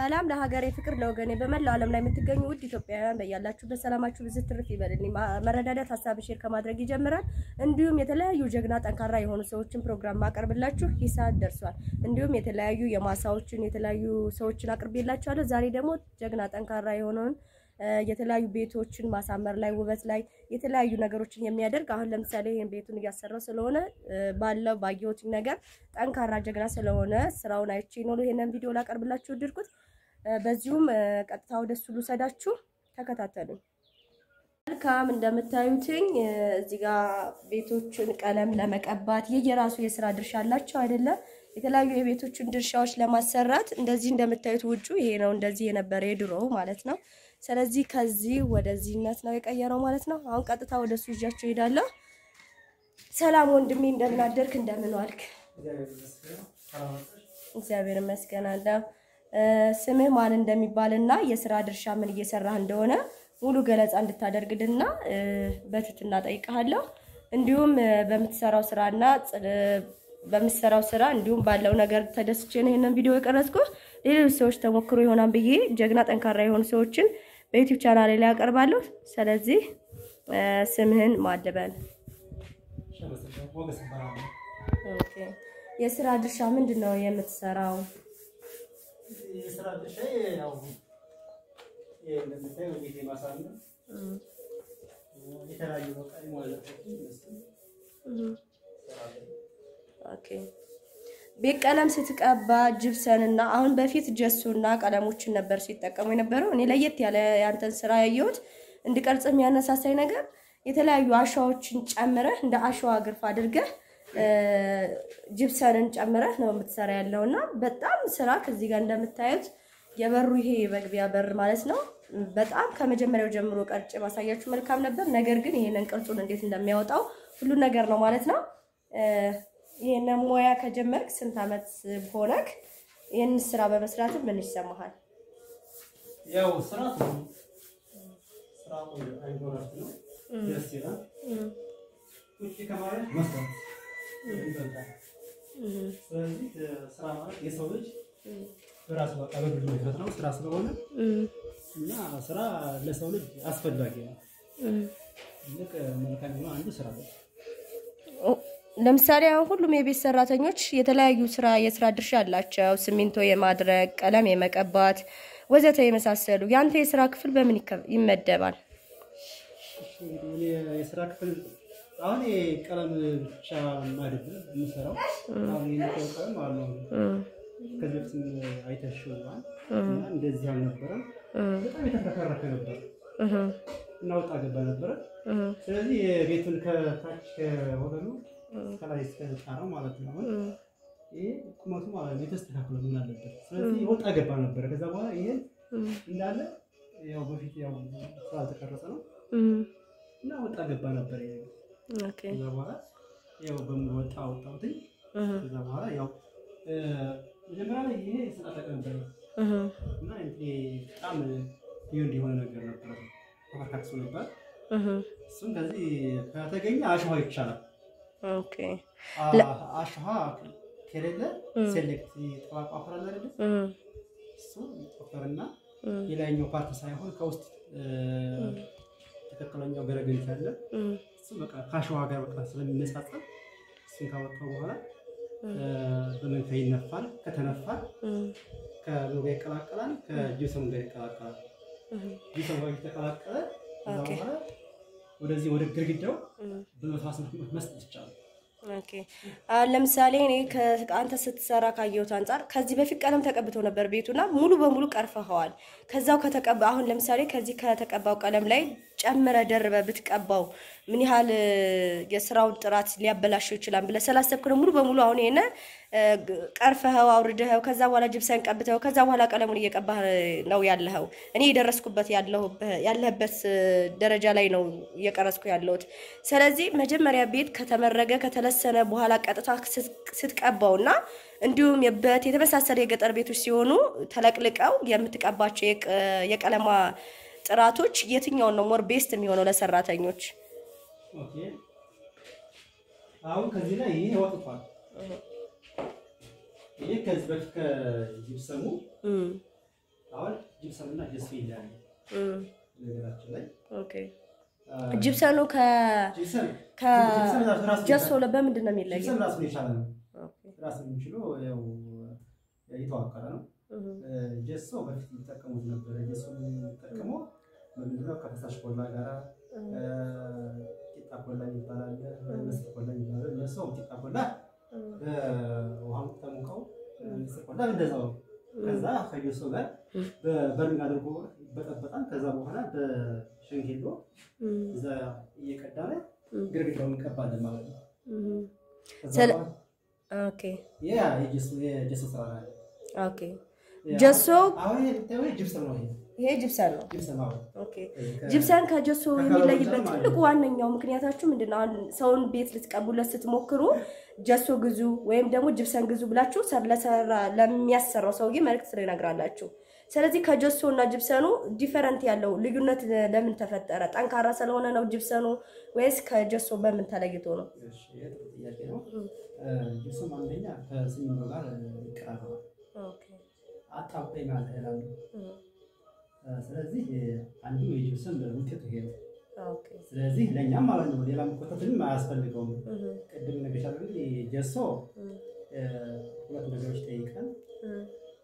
ሰላም ለሀገሬ ፍቅር ለወገኔ በመላው ዓለም ላይ የምትገኙ ውድ ኢትዮጵያውያን በያላችሁበት ሰላማችሁ ብዝት ትርፍ ይበልልኝ። ማ- መረዳዳት ሀሳብ ሼር ከማድረግ ይጀምራል። እንዲሁም የተለያዩ ጀግና ጠንካራ የሆኑ ሰዎችን ፕሮግራም ማቀርብላችሁ ሂሳብ ደርሷል። እንዲሁም የተለያዩ የማሳዎችን የተለያዩ ሰዎችን አቅርቤላችኋለሁ። ዛሬ ደግሞ ጀግና ጠንካራ የሆነውን እ፣ የተለያዩ ቤቶችን ማሳመር ላይ ውበት ላይ የተለያዩ ነገሮችን የሚያደርግ አሁን ለምሳሌ ይህን ቤቱን እያሰራው ስለሆነ እ፣ ባለው ባየሁት ነገር ጠንካራ ጀግና ስለሆነ ስራውን አይቼ ነው ይሄንን ቪዲዮ ላቀርብላችሁ ወደድኩት። እ፣ በዚሁም እ፣ ቀጥታ ወደ እሱ ልውሰዳችሁ፣ ተከታተሉኝ። መልካም እንደምታዩትኝ እ፣ እዚህ ጋር ቤቶችን ቀለም ለመቀባት የየራሱ የስራ ድርሻ አላቸው አይደለም። የተለያዩ የቤቶችን ድርሻዎች ለማሰራት እንደዚህ እንደምታዩት ውጩ ይሄ ነው እንደዚህ የነበረ የድሮው ማለት ነው። ስለዚህ ከዚህ ወደዚህነት ነው የቀየረው ማለት ነው። አሁን ቀጥታ ወደ እሱ ይዣቸው እሄዳለሁ። ሰላም ወንድሜ፣ እንደምን አደርክ? እንደምን ዋልክ? እግዚአብሔር ይመስገን አለሁ። እ፣ ስምህ ማን እንደሚባልና የስራ ድርሻ ምን እየሰራህ እንደሆነ ሙሉ ገለጻ እንድታደርግልና እ፣ በትህትና ጠይቀሃለሁ። እንዲሁም እ፣ በምትሰራው ስራና ፅ- እ፣ በምትሰራው ስራ እንዲሁም ባለው ነገር ተደስቼ ነው ይሄንን ቪዲዮ የቀረጽኩ። ሌሎች ሰዎች ተሞክሮ ይሆናል ብዬ ጀግና ጠንካራ የሆኑ ሰዎችን በዩቲዩብ ቻናሌ ላይ ያቀርባለሁ። ስለዚህ እ፣ ስምህን ማድበል ኦኬ። የስራ ድርሻ ምንድን ነው የምትሰራው? የስራ ድርሻዬ ያው ይሄ እንደምታየው ቤት የማሳመር የተለያዩ በቃ የሟለቶችን እነሱን እሰራለሁ። ኦኬ ቤት ቀለም ስትቀባ ጅብሰን እና አሁን በፊት ጀሱና ቀለሞችን ነበር ሲጠቀሙ የነበረው። እኔ ለየት ያለ ያንተን ስራ ያየሁት እንድቀርጽ የሚያነሳሳኝ ነገር የተለያዩ አሸዋዎችን ጨምረህ እንደ አሸዋ ግርፍ አድርገህ እ፣ ጅብሰንን ጨምረህ ነው የምትሰራ ያለው እና በጣም ስራ ከዚህ ጋር እንደምታዩት የበሩ ይሄ የመግቢያ በር ማለት ነው። በጣም ከመጀመሪያው ጀምሮ ቀርጬ ማሳያችሁ መልካም ነበር። ነገር ግን ይሄንን ቅርጹን እንዴት እንደሚያወጣው ሁሉን ነገር ነው ማለት ነው። እ፣ ይሄንን ሙያ ከጀመርክ ስንት ዓመት ሆነክ? ይህን ስራ በመስራት ምን ይሰማሃል? ያው ስራ ጥሩ ነው። ስራ ቆይ አይምሮ እረፍት ነው። ደስ ይላል። ቁጭ ከማለት መስራት ይበልጣል። ስለዚህ እ፣ ስራ ማለት የሰው ልጅ በራሱ በቃ በግሉ የሚፈጥረው ስራ ስለሆነ እና ስራ ለሰው ልጅ አስፈላጊ ነው። ትልቅ መልካም የሆነ አንዱ ስራ ነው። ለምሳሌ አሁን ሁሉም የቤት ሰራተኞች የተለያዩ ስራ የስራ ድርሻ አላቸው። ሲሚንቶ የማድረግ፣ ቀለም የመቀባት ወዘተ የመሳሰሉ። ያንተ የስራ ክፍል በምን ይከ- ይመደባል? እንግዲህ እኔ የስራ ክፍል አሁን ቀለም ብቻ አይደለም የምሰራው። አሁን የምታየው ቀለም አለ ከዚህ በፊትም አይተሽዋል እና እንደዚህ አልነበረም። በጣም የተፈረከረከ ነበር እና ወጣ ገባ ነበረ። ስለዚህ የቤቱን ከታች ከወለሉ ከላይ እስከ ጣራው ማለት ነው። አሁን ይሄ ቁመቱ ማለት ነው የተስተካክሎ ምን አለበት። ስለዚህ ወጣ ገባ ነበረ። ከዛ በኋላ ይሄ እንዳለ ያው በፊት ያው ስላልተቀረጸ ነው እና ወጣ ገባ ነበር። ይሄ ኦኬ ከዛ በኋላ ያው በምን ወጣ ወጣሁትኝ። ከዛ በኋላ ያው እ፣ መጀመሪያ ላይ ይሄ ስላጠቀ ነበር እና ይሄ በጣም ይሁ እንዲሆነ ነገር ነበር ተፈርካክሶ ነበር። እሱም ከዚህ ከተገኘ አሸዋ ይቻላል። ኦኬ አ- አሸዋ ከሌለ ሴሌክት ጠባቋ አፈራል አይደለ? እሱ ይቆፈርና የላይኛው ፓርት ሳይሆን ከውስጥ እ፣ ትክክለኛው ገረገንት ያለ እሱ በቃ ከአሸዋ ጋር በቃ ስለሚነጻጸር እሱን ካወጣው በኋላ እ፣ በመንፈ ይነፋል። ከተነፋ ከምን ጋር ይቀላቀላል? ከጂፕሰም ጋር ይቀላቀላል። ጂፕሰም ጋር የተቀላቀለ ከዛ ኦኬ። በኋላ ወደዚህ ወደ ግድግዳው በመፋስ መስጠት ይቻላል። ኦኬ አሁን ለምሳሌ እኔ ከአንተ ስትሰራ ካየሁት አንጻር ከዚህ በፊት ቀለም ተቀብተው ነበር ቤቱና ሙሉ በሙሉ ቀርፈኸዋል። ከዛው ከተቀባ አሁን ለምሳሌ ከዚህ ከተቀባው ቀለም ላይ ጨምረ ደርበ ብትቀባው ምን ያህል እ፣ የስራውን ጥራት ሊያበላሸው ይችላል ብለህ ስላሰብክ ነው ሙሉ በሙሉ አሁን ይሄን እ፣ ግ- ቀርፈኸው አውርደኸው ከዛ በኋላ ጅብሰን ቀብተኸው ከዛ በኋላ ቀለሙን እየቀባህ ነው ያለኸው። እኔ የደረስኩበት ያለሁበት- ያለህበት እ፣ ደረጃ ላይ ነው እየቀረስኩ ያለሁት። ስለዚህ መጀመሪያ ቤት ከተመረገ ከተለሰነ በኋላ ቀጥታ ስት- ስትቀባውና እንዲሁም የበት የተመሳሰለ የገጠር ቤቶች ሲሆኑ ተለቅልቀው የምትቀባቸው የቀ- የቀለማ ጥራቶች የትኛውን ነው ሞር ቤስት የሚሆነው ለሰራተኞች? ኦኬ አሁን ከዚህ ላይ ይሄ ወጥቷል። ይሄ ከዚህ በፊት ከጂፕሰሙ ጅብሰም እና ጀሶ ይለያል። እም፣ ነገራችን ላይ ኦኬ አ፣ ጅብሰኑ ከ ጅብሰም ከ ጅብሰም ራሱ- ራሱ ጀሶ በምንድን ነው የሚለየው? ጅብሰም ራሱን የቻለ ነው። ኦኬ ራሱን የሚችለው ያው የተዋቀረ ነው። እም፣ ጀሶ በፊት የሚጠቀሙት ነበረ። ጀሶ የሚጠቀመው ምንድነው? ከፈሳሽ ኮላ ጋር እም፣ ቂጣ ኮላ ይባላል፣ ምስር ኮላ ይባላል። እነሱ ቂጣ ኮላ እም፣ በውሃ ተሙቀው ምስር ኮላ እንደዛው ነው። ከዛ ከጀሶ ጋር በበርሚል አድርጎ ይበጠበጣል። ከዛ በኋላ በሸንጌሎ እም፣ እዛ እየቀዳነ እም፣ ግርግዳውን እንቀባለን ማለት ነው። እም። ከዛ ስለ- በኋላ ኦኬ ያ የጀሶ የጀሶ ስራ ነው። ኦኬ ጀሶ አሁን ይሄ የምታየው ጅብሰም ነው። ይሄ ይሄ ጅብሰን ነው። ጅብሰም አሁን ኦኬ ጅብሰን ከጀሶ የሚለይበት ከከለሩ ትልቁ ዋነኛው ምክንያታችሁ ምንድን ነው? አሁን ሰውን ቤት ልትቀቡለት ስትሞክሩ ጀሶ ግዙ ወይም ደግሞ ጅብሰን ግዙ ብላችሁ ሰር- ለሰራ ለሚያሰራው ሰውዬ መልዕክት ስለነግራላችሁ። ስለዚህ ከጀሶ እና ጅብሰኑ ዲፈረንት ያለው ልዩነት ለምን ተፈጠረ? ጠንካራ ስለሆነ ነው ጅብሰኑ ወይስ ከጀሶ በምን ተለይቶ ነው? እሺ፣ ይሄ ጥሩ ጥያቄ ነው። ጅብሰም አንደኛ ከሲሚንቶ ጋር ይቀራረባል። ኦኬ አጣብቀኝ ማለት ይላሉ። እም፣ ስለዚህ አንዱ የጅብሰም ውጤቱ ይሄ ነው። ኦኬ ስለዚህ ለእኛም ማለት ነው ሌላ መኮተትንም አያስፈልገውም። እም፣ ቅድም ነገርሻለሁ እንግዲህ ጀሶ እም፣ እ፣ ሁለት ነገሮች ጠይቀን እም፣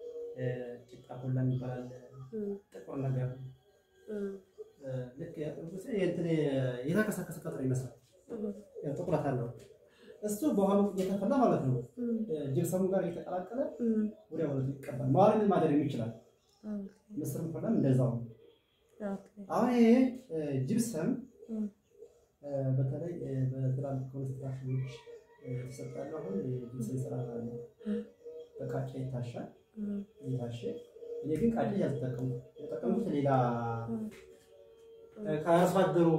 ቂጣ ኮላ የሚባል አለ፣ እም፣ ጥቁር ነገር እም፣ እ፣ ልክ እንትን የተከሰከሰ ቀጥር ይመስላል እም፣ ያው ጥቁረት አለው። እሱ በውሃ እየተፈላ ማለት ነው እም፣ ጅብሰሙ ጋር እየተቀላቀለ እም፣ ወዲያው ነው ይቀባል። መዋልን ማድረግ ይችላል። ኦኬ ምስር ፈላም እንደዛው ነው። ኦኬ አሁን ይሄ እ፣ ጅብሰም እም፣ እ፣ በተለይ እ፣ በትላልቅ ኮንስትራክሽኖች እ፣ የተሰጣሉ። አሁን የጅብሰም ስራ አለ። በቃጫ ይታሻል እም፣ ይታሸ እኔ ግን ቃጫ ያልተጠቀሙ የተጠቀሙት ሌላ እም፣ እ፣ ከአርሶ አደሩ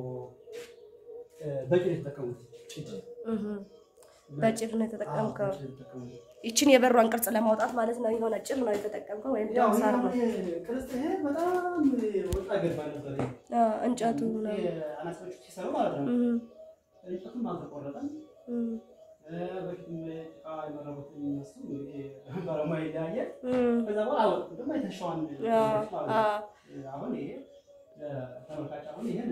እ፣ በጭድ የተጠቀሙት ጭድ እም። በጭድ ነው የተጠቀምከው? አዎ፣ በጭድ የተጠቀሙት። ይችን የበሯን ቅርጽ ለማውጣት ማለት ነው። የሆነ ጭድ ነው የተጠቀምከው ወይም ያው ደግሞ ሳር ነው? ይሄ ቅርጽ ይሄ በጣም ወጣ ገባ ነበር። ይሄ አዎ፣ እንጨቱ ነው። አናሳዎቹ ሲሰሩ ማለት ነው። እም፣ እንጨቱም አልተቆረጠም። እም፣ በፊትም ጭቃ የመረቡት የሚነሱ እንግዲህ ባለሙያ ይለያያል። እም። ከዛ በኋላ አወጡ ደግሞ የተሻዋን አዎ፣ አዎ። አሁን ይሄ ተመልካች አሁን ይሄን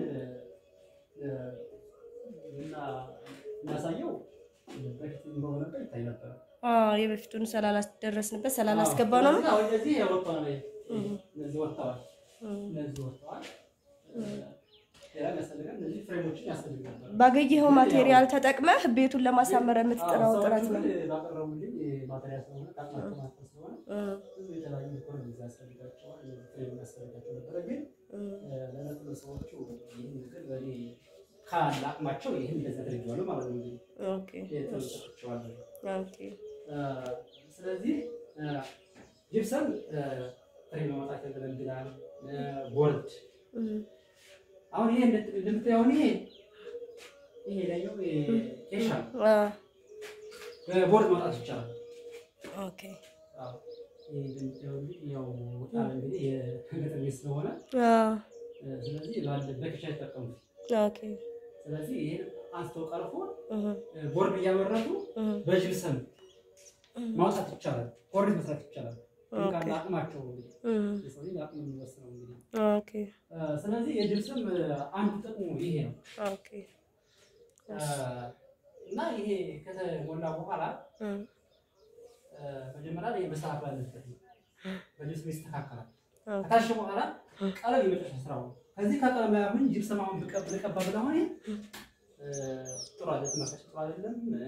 እና እናሳየው በፊት ኑሮ ነበር ይታይ ነበር። አዎ፣ የበፊቱን ስላላስደረስንበት ስላላስገባ ነው ነው። አሁን እነዚህ ወጥቷ ነው። እም፣ እነዚህ ወጥተዋል። እም። እነዚህ ወጥተዋል። ሌላ የሚያስፈልገን እነዚህ ፍሬሞችን ያስፈልግ ነበር። ባገኘኸው ማቴሪያል ተጠቅመህ ቤቱን ለማሳመር የምትጥረው አዎ፣ ጥረት ሰዎቹ ነው። ግን ባቀረቡልኝ ማቴሪያል ስለሆነ ጣቅማቸው ማስተር ስለሆነ እም፣ ብዙ የተለያዩ ኢኮኖሚ ያስፈልጋቸዋል። ፍሬም ያስፈልጋቸው ነበረ ግን እም፣ ለነጥብ ሰዎቹ ይህን ነገር በእኔ ካለ አቅማቸው ይህን እንደዚህ አድርጌዋለሁ ማለት ነው። እንግዲህ ኦኬ፣ ተሰጥቼዋለሁ። ኦኬ። ስለዚህ ጅብሰም ፍሬ በማውጣት ያገለግላል። ቦርድ እም፣ አሁን ይሄ እንደምታየው ይሄ ይሄ ላይኛው ኬሻ ነው። አዎ፣ በቦርድ ማውጣት ይቻላል። ኦኬ፣ አዎ፣ ይሄ እንደምታየው እንግዲህ ያው ወጣ እንግዲህ የገጠር ቤት ስለሆነ አዎ፣ ስለዚህ ባለ በኬሻ ይጠቀሙት። ኦኬ፣ ስለዚህ ይሄን አንስተው ቀርፎ እም፣ ቦርድ እያመረቱ እም፣ በጅብሰም እም፣ ማውጣት ይቻላል። ቦርድ መስራት ይቻላል። ኦኬ። ካለ አቅማቸው እንግዲህ እም፣ የሰው ልጅ አቅም የሚወስነው እንግዲህ ኦኬ፣ እ፣ ስለዚህ የጅብሰም አንዱ ጥቅሙ ይሄ ነው ኦኬ፣ እ፣ እና ይሄ ከተሞላ በኋላ እም፣ እ፣ መጀመሪያ ላይ መስተካከል አለበት ነው። በጅብሰም ይስተካከላል። ኦኬ፣ ከታሸ በኋላ ቀለም የመጨረሻ ስራው ነው። ከዚህ ከቀለም ላይ አሁን ጅብሰም አሁን ብቀብ ልቀባ ብለህ አሁን ይሄ እ፣ ጥሩ አይደለም፣ ተመልካች ጥሩ አይደለም። እ፣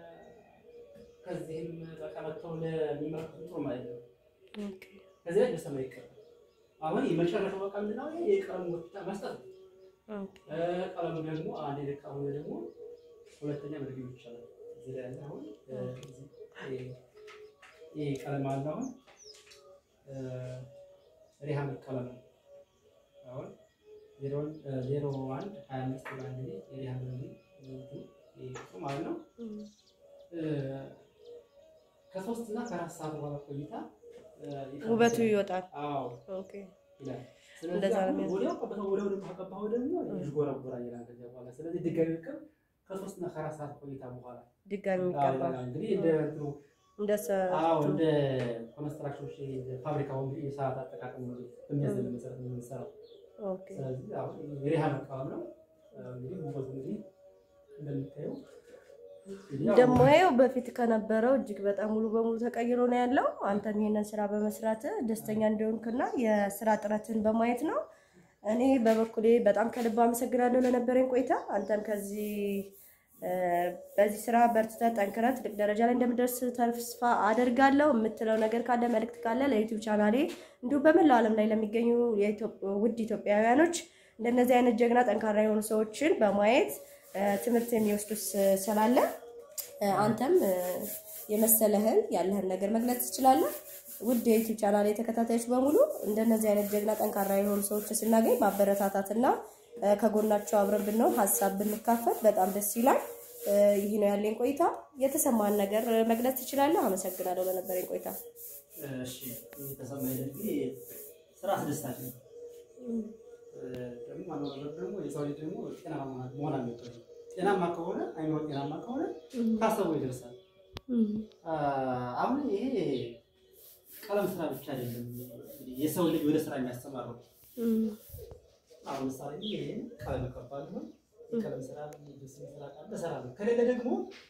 ከዚህም በቃ መጥተው ለሚመለከቱ ጥሩ ማለት ነው። ኦኬ፣ ከዚህ ላይ ጅብሰም ይቀባል። አሁን የመጨረሻው በቃ ምንድን ነው? ይሄ የቀለም ወጥታ መስጠት ነው። ኦኬ፣ እ፣ ቀለሙ ደግሞ አንድ ልክ አሁን ደግሞ ሁለተኛ መድገም ይቻላል። እዚህ ላይ ያለ አሁን እ፣ እዚህ ይሄ- ይሄ ቀለም አለ አሁን እ፣ ሪሃም ቀለም ነው። አሁን ዜሮን ዜሮ አንድ ሀያ አምስት ብላ እንግዲህ የሪሃም እንግዲህ ይሄ ቁጥሩ ማለት ነው እም፣ እ፣ ከሶስት እና ከአራት ሰዓት በኋላ ቆይታ እ፣ ይቀርባል። ውበቱ ይወጣል። አዎ ኦኬ፣ ይላል። እንደዛ ስለዚህ ነው አሁን የሚያስ- ወዲያው ቀበተው ወዲያው ደግሞ ከቀባኸው ደግሞ ይጎረጎራል ይላል። ከዚያ በኋላ ስለዚህ ድጋሚ ቅብ ከሶስት እና ከአራት ሰዓት ቆይታ በኋላ ድጋሚ አዎ የሚቀባ ይላል። እንግዲህ እንደ እንትኑ እንደ አዎ እንደ ኮንስትራክሽኖች ፋብሪካው እንግዲህ የሰዓት አጠቃቀም ነው በሚያዘን መሰረት ነው የምንሰራው። ኦኬ ስለዚህ አሁን የሪሃ መቃወም ነው እንግዲህ ውበቱ እንግዲህ እንደምታየው እንግዲህ ያው ደግሞ ይኸው በፊት ከነበረው እጅግ በጣም ሙሉ በሙሉ ተቀይሮ ነው ያለው። አንተም ይሄንን ስራ በመስራት ደስተኛ እንደሆንክና የስራ ጥረትን በማየት ነው። እኔ በበኩሌ በጣም ከልብ አመሰግናለሁ ለነበረኝ ቆይታ። አንተም ከዚህ እ፣ በዚህ ስራ በርትተህ ጠንክረህ ትልቅ ደረጃ ላይ እንደምደርስ ተስፋ አደርጋለሁ። የምትለው ነገር ካለ መልእክት ካለ ለዩቲዩብ ቻናሌ እንዲሁም በመላው ዓለም ላይ ለሚገኙ የኢትዮ- ውድ ኢትዮጵያውያኖች እንደነዚህ አይነት ጀግና ጠንካራ የሆኑ ሰዎችን በማየት እ፣ ትምህርት የሚወስዱ ስ- ስላለ እ፣ አንተም እ፣ የመሰለህን ያለህን ነገር መግለጽ ትችላለህ። ውድ የዩቲዩብ ቻናል ተከታታዮች በሙሉ እንደነዚህ አይነት ጀግና ጠንካራ የሆኑ ሰዎችን ስናገኝ ማበረታታትና እ፣ ከጎናቸው አብረን ብንሆን ሀሳብ ብንካፈል በጣም ደስ ይላል። እ፣ ይህ ነው ያለኝ ቆይታ። የተሰማን ነገር እ፣ መግለጽ ትችላለህ። አመሰግናለሁ ለነበረኝ ቆይታ። እሺ የተሰማኝ እንግዲህ ስራ አስደሳች ነው። ደግሞ ዋናው ነገር ደግሞ የሰው ልጅ ደግሞ ጤናማ መሆን አለበት። ጤናማ ከሆነ አይምሮ ጤናማ ከሆነ ካሰቡ ይደርሳል። አሁን ይሄ ቀለም ስራ ብቻ አይደለም እንግዲህ የሰው ልጅ ወደ ስራ የሚያስተማረው። አሁን ምሳሌ ይሄን ቀለም እቀባለሁ፣ የቀለም ስራ ልብስ ስራ ቃል እሰራለሁ። ከሌለ ደግሞ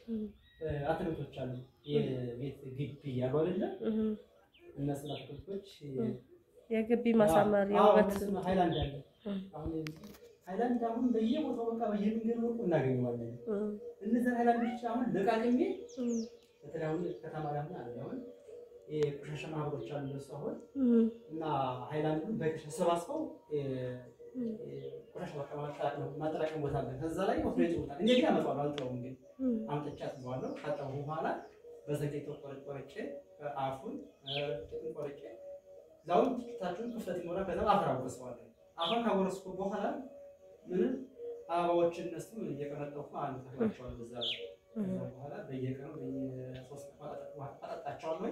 አትክልቶች አሉ የቤት ግቢ ያሉ አይደለ እነሱን አትክልቶች የግቢ ማሳመር አዎ፣ የውበት እነሱን ሃይላንድ አለ አሁን ሃይላንድ አሁን በየቦታው በቃ በየመንገዱ ወርቁ እናገኘዋለን። እነዚህን ሃይላንዶች አሁን ለቃቅሜ በተለይ አሁን ከተማ ላይ አሁን አለ አሁን የቆሻሻ ማህበሮች አሉ እነሱ አሁን እና ሃይላንዱን በቆሻሻ ሰባስበው እ- እ- ቆሻሻ ማጠራቀም ማጠራቀም ቦታ አለ። ከዛ ላይ ወስዶ ይጥሉታል። እኔ ግን አመጣዋለሁ አልተውም ግን አምጥቼ አጥበዋለሁ። ካጠቡ በኋላ በዘጌቶ ቆርጬ ቆርጬ አፉን ጥቅም ቆርጬ ዛውን ታችሁን ክፍተት ይኖራል። ከዛ አፈር አጎርሰዋለሁ። አፈር ካጎረስኩ በኋላ ምንም አበባዎችን እነሱ እየቀነጠፉ አንድ ተክላቸዋለሁ። በዛ ላይ ከዛ በኋላ በየቀኑ በየሶስት ቀን አጠጣቸዋለሁ።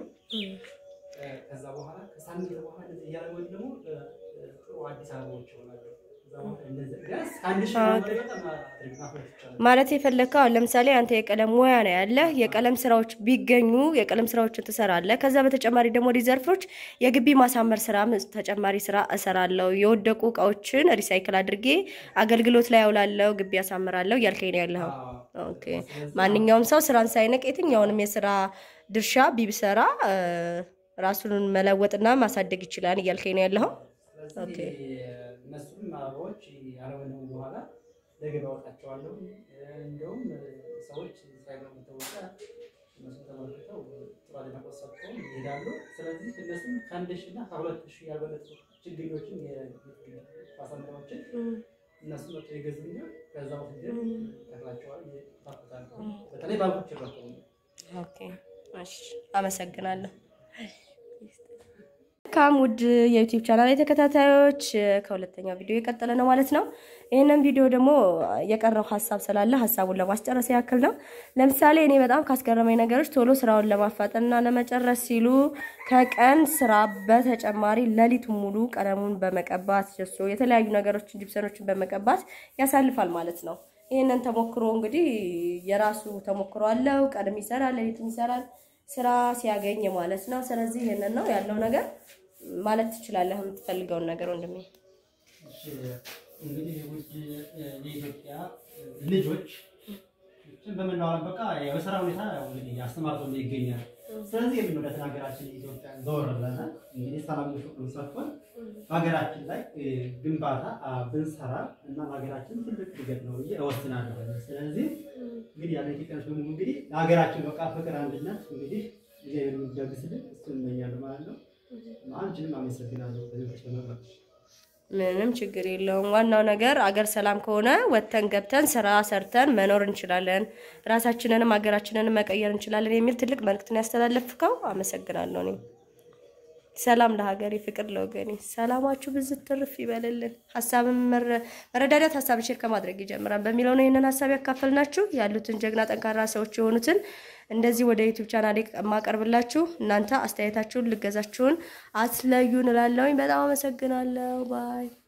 ከዛ በኋላ ከሳምንት በኋላ እንደዚህ እያለ ወይም ደግሞ ጥሩ አዲስ አበባዎች ይሆናሉ። ከዛ በኋላ እንደዚህ ቢያንስ ከአንድ ሺህ በላይ በጣም አድርግ ማፍራት ይቻላል። ማለት የፈለግከው አሁን ለምሳሌ አንተ የቀለም ሙያ ነው ያለህ። የቀለም ስራዎች ቢገኙ የቀለም ስራዎችን ትሰራለህ። ከዛ በተጨማሪ ደግሞ ሪዘርፎች የግቢ ማሳመር ስራ ተጨማሪ ስራ እሰራለሁ። የወደቁ እቃዎችን ሪሳይክል አድርጌ አገልግሎት ላይ ያውላለሁ፣ ግቢ ያሳምራለሁ እያልከኝ ነው ያለኸው። አዎ። ኦኬ። ማንኛውም ሰው ስራን ሳይንቅ የትኛውንም የስራ ድርሻ ቢሰራ እ፣ ራሱን መለወጥና ማሳደግ ይችላል እያልከኝ ነው ያለኸው። ስለዚህ እነሱም አበባዎች ያለወለሙ በኋላ ለገበያ አወጣቸዋለሁ። እንደውም ሰዎች ሳይበሉ ተወጣ እነሱ ተመልክተው ጥሩ አድናቆት ሰጥተው ይሄዳሉ። ስለዚህ እነሱም ከአንድ ሺህ እና ከሁለት ሺህ ያልበለጡ ችግኞችን ማሳመሪያዎችን እነሱ መጥቶ ይገዙኛል። ከዛ ወስጄ ተክላቸዋል ታፈታል። በተለይ ባንኮች ይረከቡ ኦኬ፣ እሺ፣ አመሰግናለሁ። ካም ውድ የዩቲዩብ ቻናል ተከታታዮች ከሁለተኛው ቪዲዮ የቀጠለ ነው ማለት ነው። ይህንን ቪዲዮ ደግሞ የቀረው ሀሳብ ስላለ ሀሳቡን ለማስጨረስ ያክል ነው። ለምሳሌ እኔ በጣም ካስገረመኝ ነገሮች ቶሎ ስራውን ለማፋጠንና ለመጨረስ ሲሉ ከቀን ስራ በተጨማሪ ሌሊቱን ሙሉ ቀለሙን በመቀባት ጀሶ የተለያዩ ነገሮችን ጂፕሰኖችን በመቀባት ያሳልፋል ማለት ነው። ይህንን ተሞክሮ እንግዲህ የራሱ ተሞክሮ አለው። ቀንም ይሰራል፣ ሌሊትም ይሰራል ስራ ሲያገኝ ማለት ነው። ስለዚህ ይህንን ነው ያለው ነገር ማለት ትችላለህ፣ የምትፈልገውን ነገር ወንድሜ። እሺ፣ እንግዲህ ውድ የኢትዮጵያ ልጆች ይህችን በመላው ዓለም በቃ በስራ ሁኔታ ያው እንግዲህ አስተማርቶ ይገኛል። ስለዚህ የምንወዳትን ሀገራችን ኢትዮጵያ ዘወር ብለን እንግዲህ ሰላም ፍቅሩን ሰጥቶን በሀገራችን ላይ እ፣ ግንባታ አ፣ ብንሰራ እና ለሀገራችን ትልቅ እድገት ነው ብዬ እወስናለሁ። ስለዚህ እንግዲህ ያለ ኢትዮጵያኖች በሙሉ እንግዲህ ለሀገራችን በቃ ፍቅር፣ አንድነት እንግዲህ እግዚአብሔር የሚደግስልን እሱን እመኛለሁ ማለት ነው። አንቺንም አመሰግናለሁ ከዚህ በመቅረብ ምንም ችግር የለውም። ዋናው ነገር አገር ሰላም ከሆነ ወጥተን ገብተን ስራ ሰርተን መኖር እንችላለን፣ ራሳችንንም ሀገራችንንም መቀየር እንችላለን የሚል ትልቅ መልእክትን ያስተላለፍከው አመሰግናለሁ። እኔ ሰላም ለሀገሬ፣ ፍቅር ለወገኔ። ሰላማችሁ ብዝት ትርፍ ይበልልን። ሀሳብን መረ- መረዳዳት ሀሳብ ሼር ከማድረግ ይጀምራል በሚለው ነው ይህንን ሀሳብ ያካፈልናችሁ። ያሉትን ጀግና ጠንካራ ሰዎች የሆኑትን እንደዚህ ወደ ዩቲዩብ ቻናል የማቀርብላችሁ እናንተ አስተያየታችሁን ልገዛችሁን አትለዩን እላለሁኝ። በጣም አመሰግናለሁ። ባይ